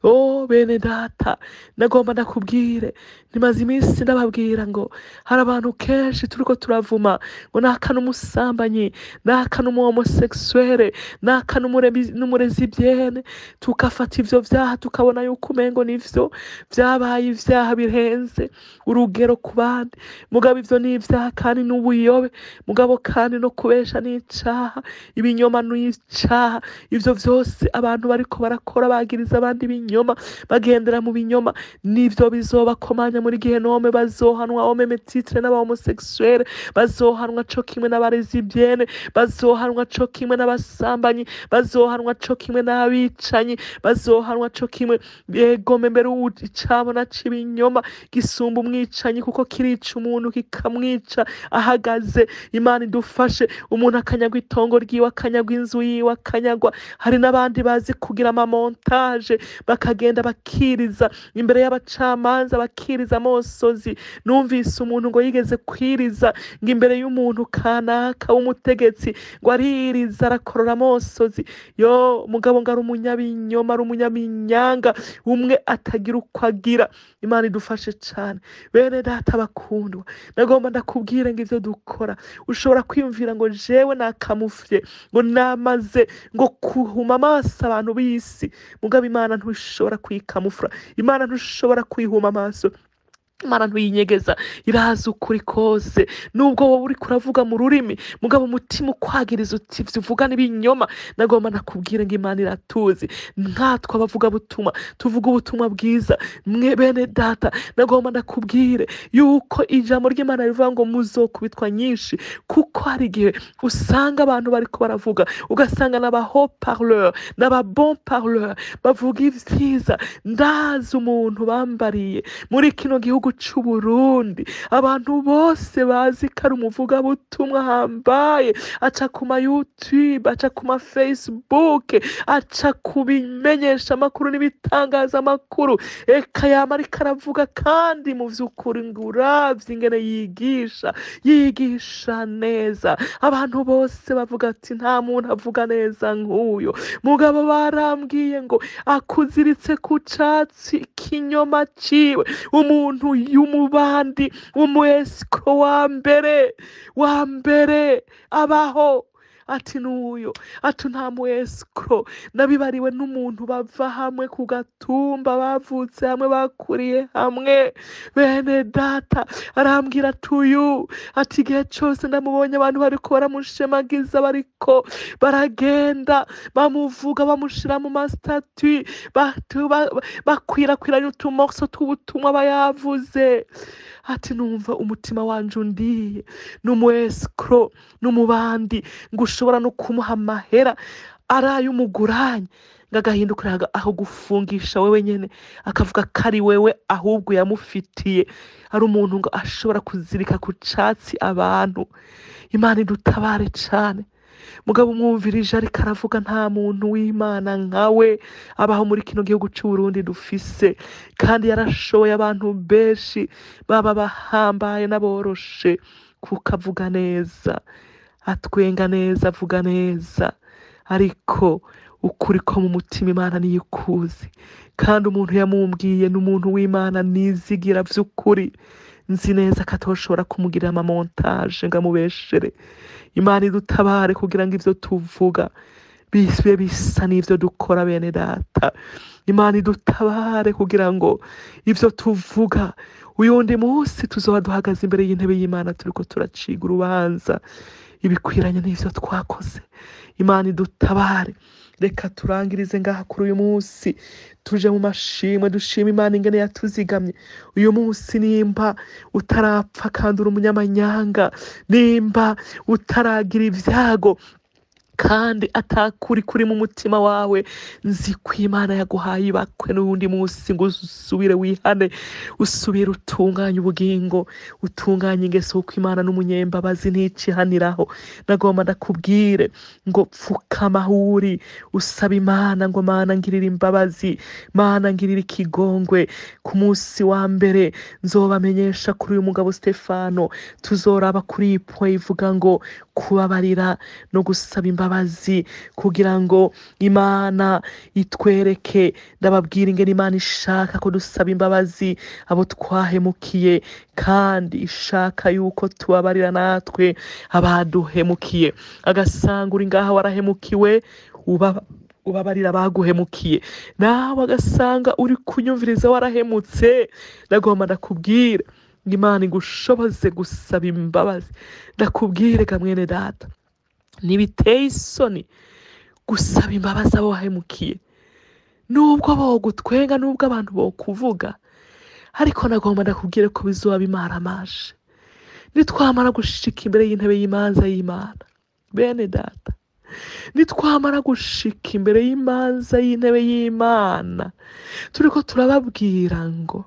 o bene data nagomba ndakubwire nimaze iminsi ndababwira ngo hari abantu kenshi turiko turavuma ngo naka n'umusambanyi naka n'umuhomoseksuere naka n'umuremi- n'umurezibyene tugafata ivyo vyaha tukabona yuko umengo nivyo vyabaye ivyaha birenze urugero ku bandi mugabo ivyo ni ivyaha kandi n'ubuyobe mugabo kandi no kubesha ni icaha ibinyoma ni icaha ivyo vyose abantu bariko barakora bagiriza abandi ibinyoma bagendera mu binyoma nivyo bizobakomanya muri gihenome bazohanwa homeme titre n'abahomoseksuere bazohanwa co kimwe n'abarezibyene bazohanwa co kimwe n'abasambanyi bazohanwa co kimwe n'abicanyi bazohanwa co kimwe yegome mbere uwu- icabona c'ibinyoma gisumba umwicanyi kuko kirica umuntu kikamwica ahagaze imana idufashe umuntu akanyagwa itongo ryiwe akanyagwa inzu yiwe akanyagwa hari n'abandi bazi kugira amamontaje bakagenda bakiriza imbere y'abacamanza bakiriza amosozi numvise umuntu ngo yigeze kwiriza ngo imbere y'umuntu kanaka w'umutegetsi ngo aririza arakorora amosozi yo mugabo ngo ari umunyabinyoma ari umunyaminyanga umwe atagira uko agira imana idufashe cane bene data bakundwa nagomba ndakubwire ngo ivyo dukora ushobora kwiyumvira ngo jewe nakamufye ngo namaze ngo kuhuma amaso abantu b'isi mugabo imana ntushobora kuyikamufura imana ntushobora kuyihuma amaso imana ntuyinyegeza irazi ukuri kose nubwo wowe uriko uravuga mu rurimi mugabo umutima ukwagiriza uti ivyo uvuga n'ibinyoma nagomba nakubwire ngo imana iratuzi nkatwe abavugabutumwa tuvuga ubutumwa bwiza mwe bene data nagomba ndakubwire yuko ijambo ry'imana rivuga ngo muzokubitwa nyinshi kuko hari igihe usanga abantu bariko baravuga ugasanga n'aba parleur n'aba bon parleur bavuga ivyiza ndazi umuntu bambariye muri kino gihugu c'uburundi abantu bose bazi ko ari umuvugabutumwa ahambaye aca ku ma youtube aca ku ma facebook aca ku bimenyesha amakuru n'ibitangazamakuru eka yama ariko aravuga kandi mu vy'ukuri ngo uravye ingene yigisha yigisha neza abantu bose bavuga ati nta muntu avuga neza nk'uyo mugabo barambwiye ngo akuziritse ku catsi kinyoma ciwe umuntu y'umubandi w'umuesiko wa mbere wa mbere abaho ati n'uyo ati nta muesiko nabibariwe n'umuntu bava hamwe ku gatumba bavutse hamwe bakuriye hamwe bene data arambwira ati uyu ati igihe cose ndamubonye abantu bariko baramushemagiza bariko baragenda bamuvuga bamushira mu mastatui batu- ba- bakwirakwiranya utumorso tw'ubutumwa aba yavuze ati numva umutima wanje undiye n'umuescro n'umubandi ngo ushobora no kumuha amahera araye umuguranye ngo agahindukira aga- aho gufungisha wewe nyene akavuga ko ari wewe ahubwo yamufitiye ari umuntu ngo ashobora kuzirika ku catsi abantu imana idutabare cane mugabo umwumvirije ariko aravuga nta muntu w'imana nkawe abaho muri kino gihugu cy'u Burundi dufise kandi yarashoboye abantu benshi baba bahambaye n'aboroshe kuko avuga neza atwenga neza avuga neza ariko ukuri ko mu mutima imana niyo ikuzi kandi umuntu yamumbwiye ni umuntu w'imana nizigira by'ukuri nzi neza ko atoshobora kumugirira amamontaje ngo amubeshere imana idutabare kugira ngo ibyo tuvuga bibe bisa n'ibyo dukora bene data imana idutabare kugira ngo ibyo tuvuga uyu wundi munsi tuzaba duhagaze imbere y'intebe y'imana turi ko turaciga urubanza ibikwiranye n'ibyo twakoze imana idutabare reka turangirize ngaha kuri uyu munsi tuje mu mashimwe dushima imana ingene yatuzigamye uyu munsi nimba utarapfa kandi uri umunyamanyanga nimba utaragira ibyago kandi atakuri kuri mu mutima wawe nzi ko imana yaguhaye ibakwe n'uwundi munsi ngo usubire wihane usubire utunganye ubugingo utunganye ingeso kuko imana n'umunyembabazi nticihaniraho nagomba ndakubwire ngo pfukama aho uri usaba imana ngo mana ngirira imbabazi mana ngirira ikigongwe ku munsi wa mbere nzobamenyesha kuri uyu mugabo stefano tuzoraba kuri iyi po ivuga ngo kubabarira no gusaba imbabazi kugira ngo imana itwereke ndababwira ingene imana ishaka ko dusaba imbabazi abo twahemukiye kandi ishaka yuko tubabarira natwe abaduhemukiye agasanga uri ngaha warahemukiwe uba ubabarira abaguhemukiye nawe agasanga uri kunyumviriza warahemutse ndagomba ndakubwira ngo imana igushoboze gusaba imbabazi ndakubwire ga mwene data ntibiteye isoni gusaba imbabazi abo wahemukiye nubwo bogutwenga nubwo abantu bokuvuga ariko nagomba ndakubwire ko bizuba bimaramaje nitwamara gushika imbere y'intebe y'imanza y'imana bene data nitwamara gushika imbere y'imanza y'intebe y'imana turiko turababwira ngo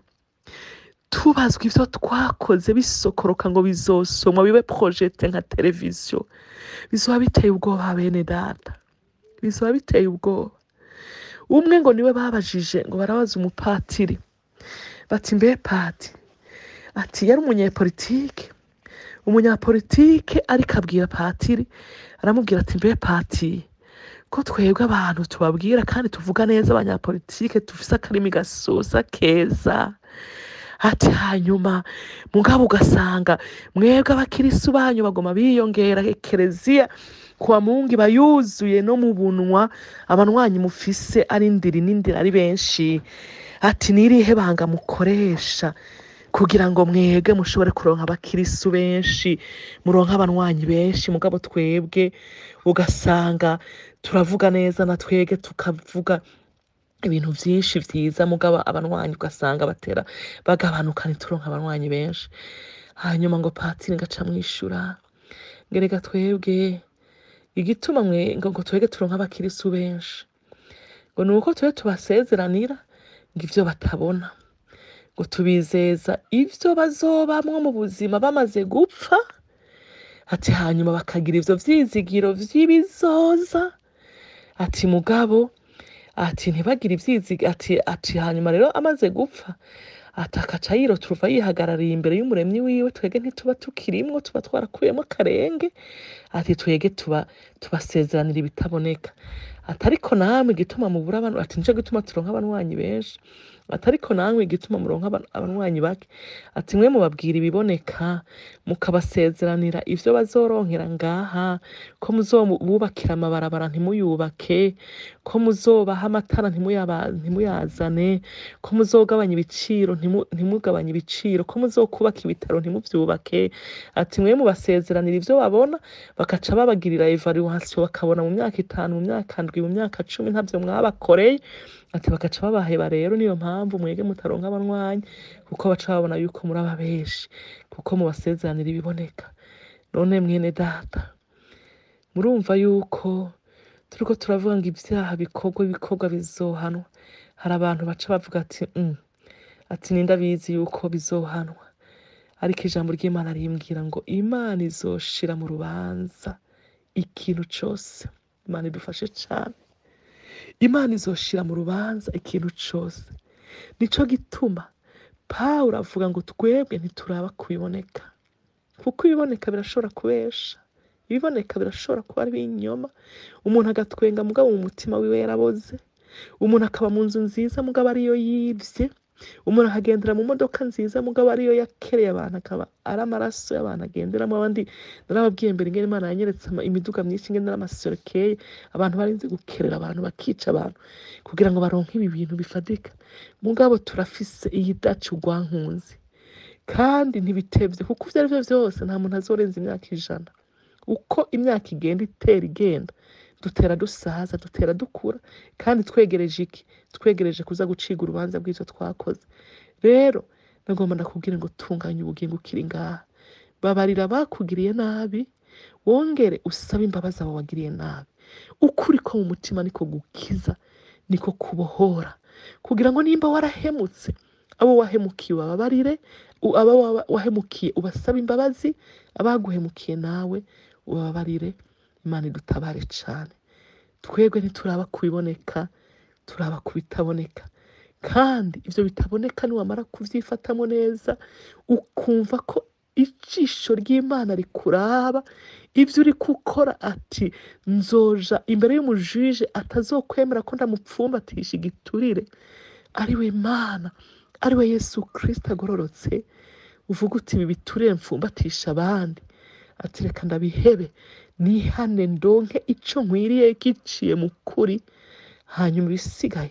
tubazwa ivyo twakoze bisokoroka ngo bizosomwa bibe projete nka televiziyo bizoba biteye ubwoba bene data bizoba biteye ubwoba umwe ngo niwe babajije ngo barabaza umupatiri bati mbe pati ati yari umunyepolitike umunyapolitike ariko abwira patiri aramubwira ati mbe pati ko twebwe abantu tubabwira kandi tuvuga neza abanyapolitike dufise akarimi gasoza keza ati hanyuma mugabo ugasanga mwebwe abakirisu banyu bagoma biyongera ekereziya kuwa mungu iba yuzuye no mu bunwa abanwanyi mufise ari ndiri n'indiri ari benshi ati nirihe banga mukoresha kugira ngo mwebwe mushobore kuronka abakirisu benshi muronka abanwanyi benshi mugabo twebwe ugasanga turavuga neza na twebwe tukavuga ibintu byinshi byiza mugabo abanwanyi ugasanga batera bagabanuka ntituronka abanwanyi benshi hanyuma ngo patiri ngaca mwishura ngerega twebwe igituma mwe ngo ngo twebwe turonka abakirisu benshi ngo ni uko tube tubasezeranira ngo ivyo batabona ngo tubizeza ivyo bazobamwo mu buzima bamaze gupfa ati hanyuma bakagira ivyo vyizigiro vy'ibizoza ati mugabo ati ntibagire ivyizigiro ati ati hanyuma rero amaze gupfa ati akaca yiroturuva yihagarariye imbere y'umuremyi wiwe twege ntituba tukirimwo tuba twarakuyemo akarenge ati twege tuba tubasezeranira ibitaboneka ati ariko namwe igituma mubura abantu ati nico gituma turonka abanwanyi benshi ati ariko namwe igituma muronka aban- abanwanyi bake ati mwe mubabwira ibiboneka mukabasezeranira ivyo bazoronkera ngaha ko muzobubakira amabarabara ntimuyubake ko muzobaha amatara ntimuyaba- ntimuyazane ko muzogabanya ibiciro ntimu- ntimugabanye ibiciro ko muzokubaka ibitaro ntimuvyubake ati mwe mubasezeranira ivyo babona bakaca babagirira evaluation bakabona mu myaka itanu mu myaka ndwi mu myaka cumi ntavyo mwabakoreye ati bagaca babaheba rero niyo mpamvu mwege mutaronka abanwanyi kuko baca babona yuko muri ababeshi kuko mubasezeranira ibiboneka none mwene data murumva yuko turiko turavuga ngo ivyaha bikorwa ibikorwa bizohanwa hari abantu baca bavuga ati mm. ati ninde abizi yuko bizohanwa ariko ijambo ry'imana rimbwira ngo imana izoshira mu rubanza ikintu cyose imana idufashe cyane imana izoshira mu rubanza ikintu cyose nico gituma pawulo avuga ngo twebwe ntituraba kubiboneka kuko ibiboneka birashobora kubesha ibiboneka birashobora kuba ari ibinyoma umuntu agatwenga mugabo mu mutima wiwe yaraboze umuntu akaba mu nzu nziza mugabo ariyo yibye umuntu akagendera mu modoka nziza mugabo ariyo yakereye abantu akaba ari amaraso y'abantu agenderamo abandi narababwiye mbere ingene imana yanyeretse ama- imiduga myinshi ingene n'amasorokeye abantu barinze gukerera abantu bakica abantu kugira ngo baronke ibi bintu bifatika mugabo turafise iyi daci urwankunzi kandi ntibitevye kuko ivyo ari vyo vyose nta muntu azorenza imyaka ijana uko imyaka igenda itera igenda dutera dusaza dutera dukura kandi twegereje iki twegereje kuza guciga urubanza bw'ivyo twakoze rero nagomba ndakubwire ngo tunganya ubugingo ukiri ngaha babarira bakugiriye nabi wongere usabe imbabazi abo wagiriye nabi ukuri ko mu mutima niko gukiza niko kubohora kugira ngo nimba warahemutse abo wahemukiye ubababarire u- abo wa- wahemukiye ubasabe imbabazi abaguhemukiye nawe ubabarire imana idutabare cyane twebwe ntituraba kubiboneka turaba ku bitaboneka kandi ibyo bitaboneka niwamara kubyifatamo neza ukumva ko ijisho ry'imana rikuraba ibyo uri gukora ati nzoja imbere y'umujije atazokwemera ko ndamupfumbatisha igiturire ari we mana ari we yesu kirisita agororotse uvuga uti ibi biturire mfumbatisha abandi ati reka ndabihebe nihane ndonke icyo nkwiriye giciye mu kuri hanyuma ibisigaye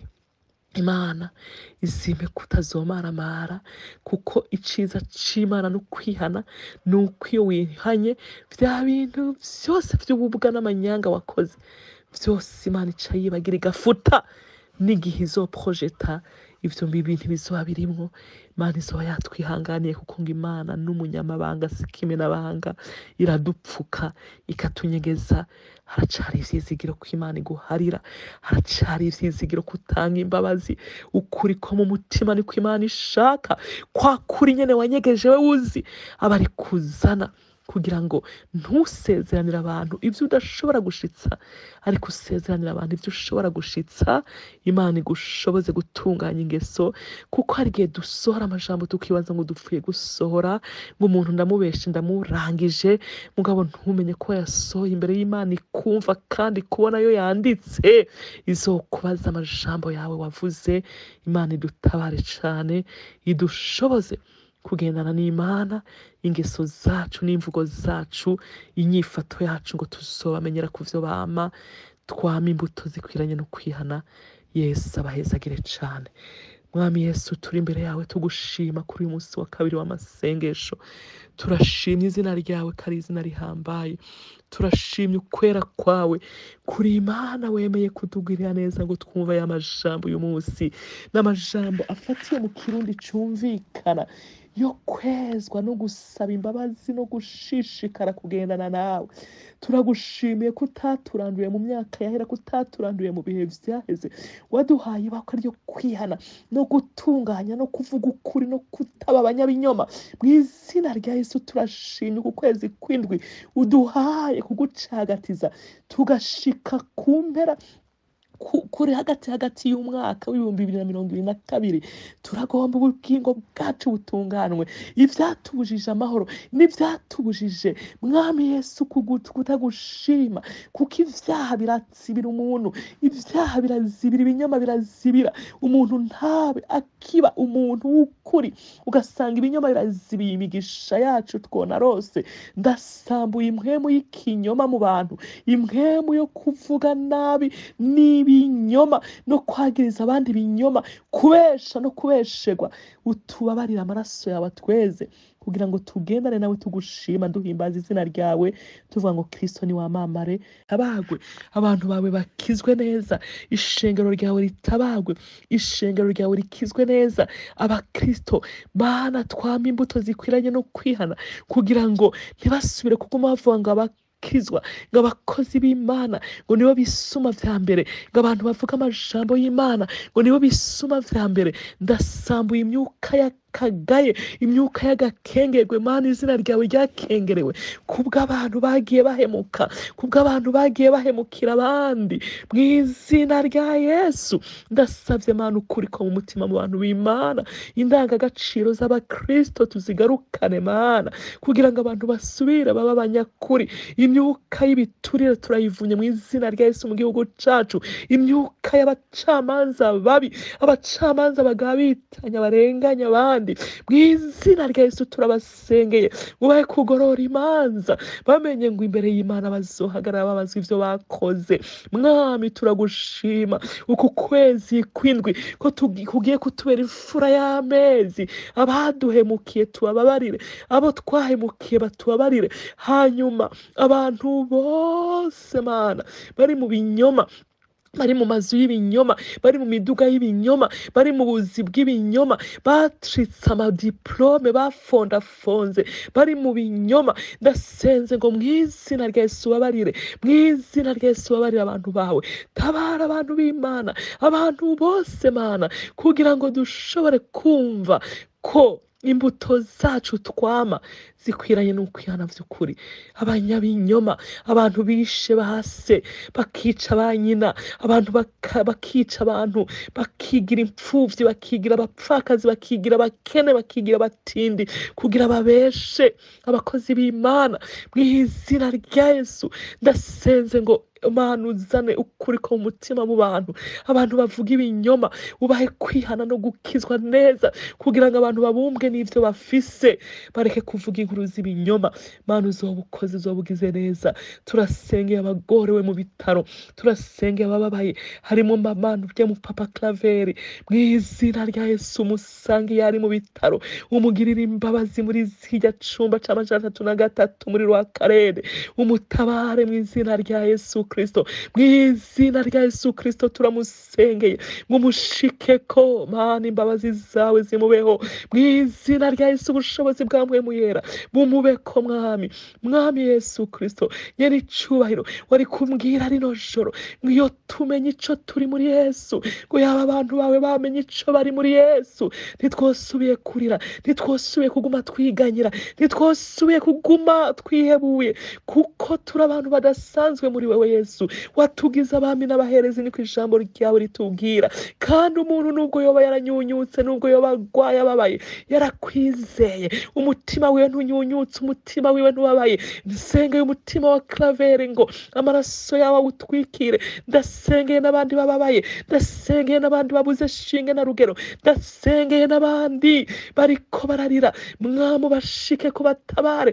imana izime kutazomaramara kuko iciza c'imana no kwihana ni uko iyo wihanye bya bintu byose by'ububwa n'amanyanga wakoze byose imana ica yibagira igafuta n'igihe izoprojeta ivyo bibi ntibizoba birimwo imana izoba yatwihanganiye kuko ngo imana n'umunyamabanga sikimenabanga iradupfuka ikatunyegeza haracari ivyizigiro ko imana iguharira haracari ivyizigiro ko utanga imbabazi ukuri ko mu mutima niko imana ishaka kwa kuri nyene wanyegeje we uzi aba ari kuzana kugira ngo ntusezeranire abantu ibyo udashobora gushitsa ariko usezeranire abantu ibyo ushobora gushitsa imana igushoboze gutunganya ingeso kuko hari igihe dusohora amajambo tukibaza ngo dupfuye gusohora ngo umuntu ndamubeshe ndamurangije mugabo ntumenye ko yasohoye imbere y'imana ikumva kandi kubona yo yanditse izokubaza amajambo yawe wavuze imana idutabare cane idushoboze kugendana n'imana ingeso zacu n'imvugo zacu inyifato yacu ngo tuzobamenyera ku vyo bama twama imbuto zikwiranye no kwihana yesu abahezagire cane mwami yesu turi imbere yawe tugushima kuri uyu munsi wa kabiri w'amasengesho turashimye izina ryawe ko ari izina rihambaye turashimye ukwera kwawe kuri imana wemeye kutugirira neza ngo twumve aya majambo uyu munsi n'amajambo afatiye mu kirundi cumvikana yo kwezwa no gusaba imbabazi no gushishikara kugendana nawe turagushimiye ko utaturanduye mu myaka yahera ko utaturanduye mu bihe vyaheze waduhaye ibakwe ryo kwihana no gutunganya no kuvuga ukuri no kutaba abanyabinyoma mu izina rya yesu turashimye ku kwezi kw'indwi uduhaye kugucagatiza tugashika ku mpera ku- kuri hagati hagati y'umwaka w'ibihumbi bibiri na mirongo ibiri na kabiri turagomba ubugingo bwacu butunganwe ivyatubujije amahoro n'ivyatubujije mwami yesu kugu- kutagushima kuko ivyaha birazibira umuntu ivyaha birazibira ibinyoma birazibira umuntu ntabe akiba umuntu w'ukuri ugasanga ibinyoma birazibiye imigisha yacu twona rose ndasambuye impwemu y'ikinyoma mu bantu impwemu yo kuvuga nabi n'ibinyoma no kwagiriza abandi ibinyoma kubesha no kubeshegwa utubabarire amaraso yawe atweze kugira ngo tugendane nawe tugushima duhimbaza izina ryawe tuvuga ngo kristo ni wamamare tabagwe abantu bawe bakizwe neza ishengero ryawe ritabagwe ishengero ryawe rikizwe neza abakristo mana twama imbuto zikwiranye no kwihana kugira ngo ntibasubire kuguma bavuga ngo abakizwa ngo abakozi b'imana ngo nibo bisuma vya mbere ngo abantu bavuga amajambo y'imana ngo nibo bisuma vya mbere ndasambuye imyuka ya imyuka gaye imyuka y'agakengerwe mana izina ryawe ryakengerewe kubw'abantu bagiye bahemuka kubw'abantu bagiye bahemukira abandi mu izina rya yesu ndasabye mana ukuri ko mu mutima mu bantu b'imana indangagaciro z'abakristo tuzigarukane mana kugira ngo abantu basubire babe abanyakuri imyuka y'ibiturire turayivunye mu izina rya yesu mu gihugu cacu imyuka y'abacamanza babi abacamanza bagaba bitanya barenganya abandi mu izina rya yesu turabasengeye ubahe kugorora imanza bamenye ngo imbere y'imana bazohagarara babazwa ivyo bakoze mwami turagushima uku kwezi kwindwi ko tugi- kugiye kutubera imfura y'amezi abaduhemukiye tubabarire abo twahemukiye batubabarire hanyuma abantu bose mana bari mu binyoma bari mu mazu y'ibinyoma bari mu miduga y'ibinyoma bari mu buzi bw'ibinyoma bacitse amadiplome bafondafonze bari mu binyoma ndasenze ngo mu izina rya yesu ubabarire mu izina rya yesu ubabarire abantu bawe tabara abantu b'imana abantu bose mana kugira ngo dushobore kumva ko imbuto zacu twama zikwiranye n'ukwihana by'ukuri abanyabinyoma abantu bishe base bakica ba nyina abantu baka- bakica abantu bakigira imfubyi bakigira abapfakazi bakigira abakene bakigira abatindi kugira babeshe abakozi b'imana mu izina rya yesu ndasenze ngo mana uzane ukuri ko mu mutima mu bantu abantu bavuga ibinyoma ubahe kwihana no gukizwa neza kugira ngo abantu babumbwe n'ibyo bafise bareke kuvuga inkuru z'ibinyoma mana uzoba ukoze uzoba ugize neza turasengeye abagorewe mu bitaro turasengeye abababaye harimo mama ujya mu papa claveri mu izina rya yesu umusange iyo ari mu bitaro umugirire imbabazi muri zirya cumba c'amajana atatu na gatatu muri rwa karere umutabare mu izina rya yesu kristo mu izina rya yesu kristo turamusengeye ngo umushike ko mana imbabazi zawe zimubeho mu izina rya yesu ubushobozi bwa mpwemu yera bumube ko mwami mwami yesu kristo nyiri icubahiro wari kumbwira rino joro ngo iyo tumenye ico turi muri yesu ngo yaba abantu bawe bamenye ico bari muri yesu ntitwosubiye kurira ntitwosubiye kuguma twiganyira ntitwosubiye kuguma twihebuye kuko turi abantu badasanzwe muri wewe yesu watugize abami n'abaherezi niko ijambo ryawe ritubwira kandi umuntu nubwo yoba yaranyunyutse nubwo yoba agwaye ababaye yarakwizeye umutima wiwe ntunyunyutse umutima wiwe ntubabaye nsengeye umutima wa clavere ngo amaraso yawe awutwikire ndasengeye n'abandi bababaye ndasengeye n'abandi babuze shinge na rugero ndasengeye n'abandi bariko bararira mwamu bashike ko batabare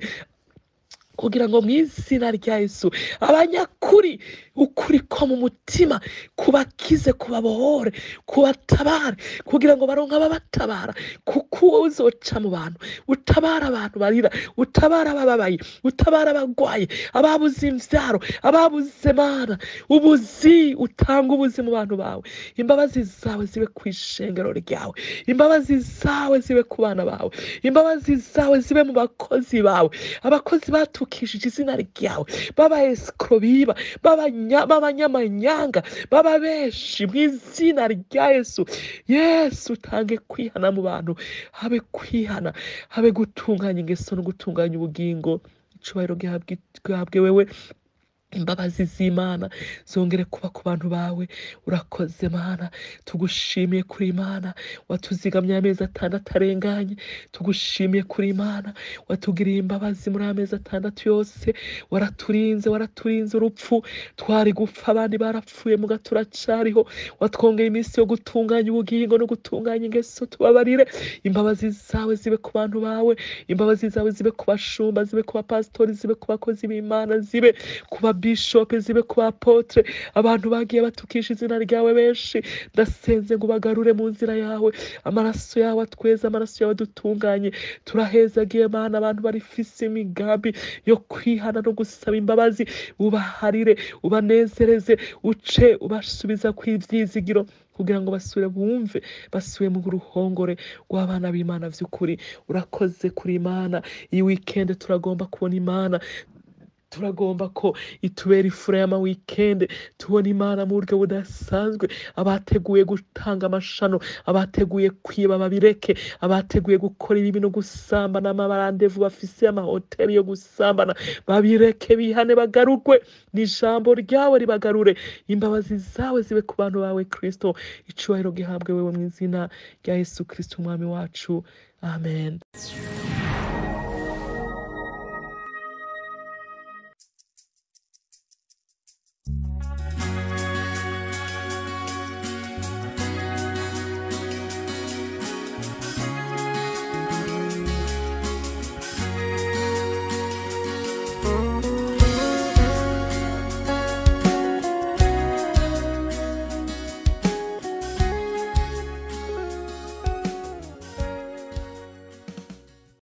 kugira ngo mu izina rya yesu abanyakuri ukuri ko mu mutima kubakize kubabohore kubatabare kugira ngo baronke ababatabara kuko wowe uzoca mu bantu utabara abantu barira utabara abababaye utabara abagwaye ababuze imvyaro ababuze mana ubuzi utanga ubuzi mu bantu bawe imbabazi zawe zibe ku ishengero ryawe imbabazi zawe zibe ku bana bawe imbabazi zawe zibe mu bakozi bawe abakozi batukishije izina ryawe b'abaesikoro biba b'abanya- b'abanyamanyanga baba benshi mu izina rya yesu yesu utange kwihana mu bantu habe kwihana habe gutunganya ingeso no gutunganya ubugingo icubahiro gihabwe gihabwe wewe imbabazi z'imana zongere kuba ku bantu bawe urakoze mana tugushimiye kuri imana watuzigamye amezi atandatu arenganye tugushimiye kuri imana watugiriye imbabazi muri amezi atandatu yose waraturinze waraturinze urupfu twari gupfa abandi barapfuye muga turacariho watwongeye iminsi yo gutunganya ubugingo no gutunganya ingeso tubabarire imbabazi zawe zibe ku bantu bawe imbabazi zawe zibe ku bashumba zibe ku bapasitori zibe ku bakozi b'imana zibe ku babishope zibe ku bapotre abantu bagiye batukisha izina ryawe benshi ndasenze ngo ubagarure mu nzira yawe amaraso yawe atweza amaraso yawe adutunganye turahezagiye mana abantu barifise imigambi yo kwihana no gusaba imbabazi ubaharire ubanezereze uce ubasubiza ku ivyizigiro kugira ngo basubire bumve basubiye mu ruhongore rw'abana b'imana vy'ukuri urakoze kuri imana iyi weekend turagomba kubona imana turagomba ko itubera ifura y'amawikende tubona imana mu buryo budasanzwe abateguye gutanga amashano abateguye kwiba babireke abateguye gukora ibibi no gusambana amabarandevu bafise amahoteli yo gusambana babireke bihane bagarurwe n'ijambo ryawe ribagarure imbabazi zawe zibe ku bantu bawe kristo icubahiro gihabwe wewe mu izina rya yesu kristo umwami wacu amen